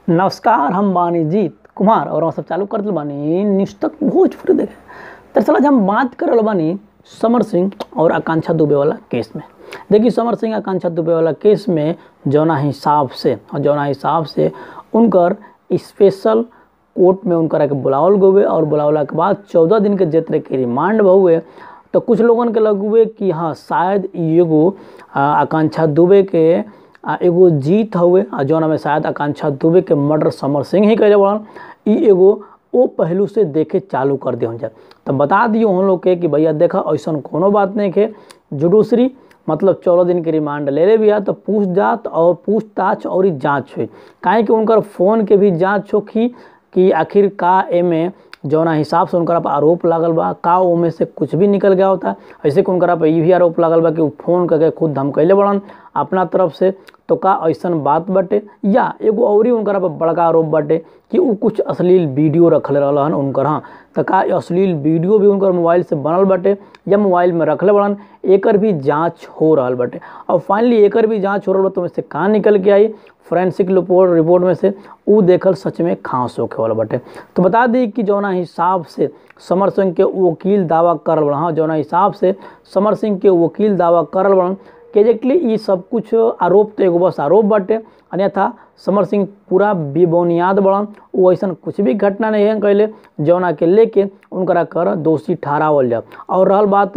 नमस्कार हम बानी जीत कुमार और हम सब चालू कर दिल बानी न्यूज तक भोजपुरी देखे दरअसल आज हम बात कर रहल बानी समर सिंह और आकांक्षा दुबे वाला केस में देखिए समर सिंह आकांक्षा दुबे वाला केस में जौना हिसाब से और जौना हिसाब से उनकर स्पेशल कोर्ट में उनकर के बुलावल गए और बुलावला के बाद चौदह दिन के जेतरे के रिमांड हुए तो कुछ लोगन के लग हुए कि हाँ शायद इ एगो आ, आकांक्षा दुबे के आ, एगो जीत हुए आ जौना में शायद आकांक्षा दुबे के मर्डर समर सिंह ही कैले बड़न इ एगो ओ पहलू से देखे चालू कर दिया जाए तो बता दियो हम लोग के कि भैया देखा ऐसा कोनो बात नहीं है जुडूसरी मतलब चौदह दिन के रिमांड ले ले बिया तो पूछ जात और पूछताछ और ही जाँच हुई काहे कि उनकर फ़ोन के भी जाँच होखी कि आखिर का एमे जौना हिसाब से उनकरा पर आरोप लागल बा का ओमे से कुछ भी निकल गया होता ऐसे कि उनकरा पर ई भी आरोप लागल बा कि उ फोन करके खुद धमकैले बड़न अपना तरफ से तो का ऐसन बात बाटे या एगो औरी उनकरा पर बड़का आरोप बाटे कि उ कुछ अश्लील वीडियो रखले रहल हन उनकर हाँ तो का अश्लील वीडियो भी उनकर मोबाइल से बनल बाटे या मोबाइल में रखले बड़न एकर भी जांच हो रहल बाटे और फाइनली एकर भी जांच हो रहल बा तो से कहाँ निकल के आई फोरेंसिक रिपोर्ट रिपोर्ट में से उ देखल सच में खांस होखे वाला बाटे तो बता दी कि जौना हिसाब से समर सिंह के वकील दावा करल बड़न हाँ जौना हिसाब से समर सिंह के वकील दावा करल बड़न कि एग्जैक्टली ये सब कुछ आरोप तो एगो बस आरोप बाटे अन्यथा समर सिंह पूरा बेबुनियाद बड़न वो ऐसा कुछ भी घटना नहीं है कैले जौना के लेके उनकरा कर दोषी ठहरावल जाए और रहल बात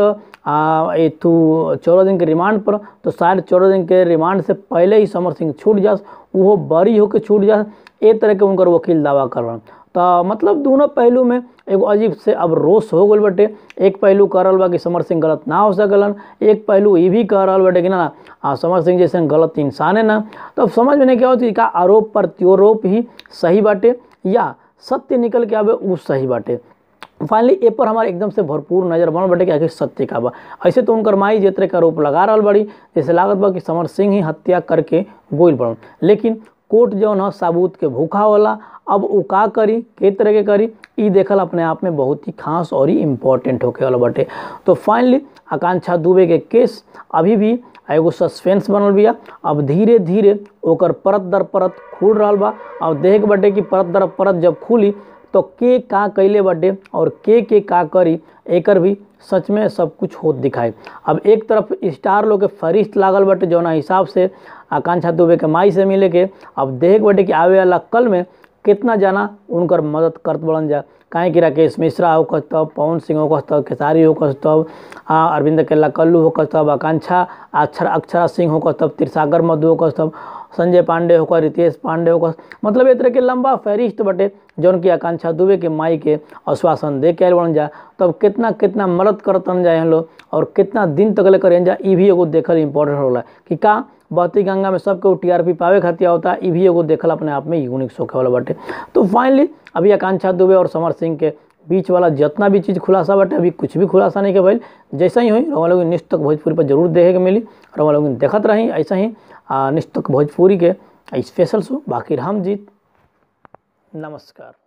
एथू चौदह दिन के रिमांड पर तो शायद चौदह दिन के रिमांड से पहले ही समर सिंह छूट जास वो बरी होकर छूट जास ए तरह के उनकर वकील दावा कर रहे तो मतलब दोनों पहलू में एगो अजीब से अब रोष हो गल बटे एक पहलू कह रहा बा कि समर सिंह गलत ना हो सकलन एक पहलू ये भी कह रहा बटे कि ना ना समर सिंह जैसे गलत इंसान है ना तो समझ में नहीं क्या होती का आरोप प्रत्यारोप ही सही बाटे या सत्य निकल के आवे वो सही बाटे फाइनली ए पर हमारे एकदम से भरपूर नजर बनल बटे कि आखिर सत्य का बा ऐसे तो उनकर माई जेतरे का आरोप लगा रहा बड़ी जैसे लागत बा कि समर सिंह ही हत्या करके गोइल पड़न लेकिन कोर्ट जौन है साबूत के भूखा होला अब वो का करी के तरह के करी ई देखल अपने आप में बहुत ही खास और ही इम्पोर्टेंट होके वाला बटे तो फाइनली आकांक्षा दुबे के केस अभी भी एगो सस्पेंस बनल बिया अब धीरे धीरे ओकर परत दर परत खुल रहा बा अब देख बटे कि परत दर परत जब खुली तो के का कैले बटे और के के का करी एकर भी सच में सब कुछ होत दिखाई अब एक तरफ स्टार लोग के फरिश्त लागल बटे जौना हिसाब से आकांक्षा दुबे के माई से मिले के अब देख बटे कि आवे वाला कल में कितना जना उनकर मदद करत बढ़न जा काहे कि राकेश मिश्रा हो तब पवन सिंह हो तब खेसारी हो तब अरविंद केला कल्लू हो तब आकांक्षा अक्षर अक्षरा सिंह हो तब तिरसागर मधु हो तब संजय पांडे होकर रितेश पांडे होकर मतलब एक तरह के लंबा फहरिस्त बटे जौन की आकांक्षा दुबे के माई के आश्वासन दे के बन जा तब कितना कितना मदद करतन जाए हम लोग और कितना दिन तक ले करें जा ई भी एगो देखल इंपॉर्टेंट होला कि का बहती गंगा में सबके टीआरपी पावे खातिर होता है भी एगो देखल अपने आप में यूनिक सोखे वाला बाटे तो फाइनली अभी आकांक्षा दुबे और समर सिंह के बीच वाला जितना भी चीज़ खुलासा बाटे अभी कुछ भी खुलासा नहीं के भाई जैसा ही हुई रवा लोग निश्चित तक भोजपुरी पर जरूर देखे के मिली रवा लोग देखत रही ऐसा ही निश्चित तक भोजपुरी के स्पेशल शो बाकी हम जीत नमस्कार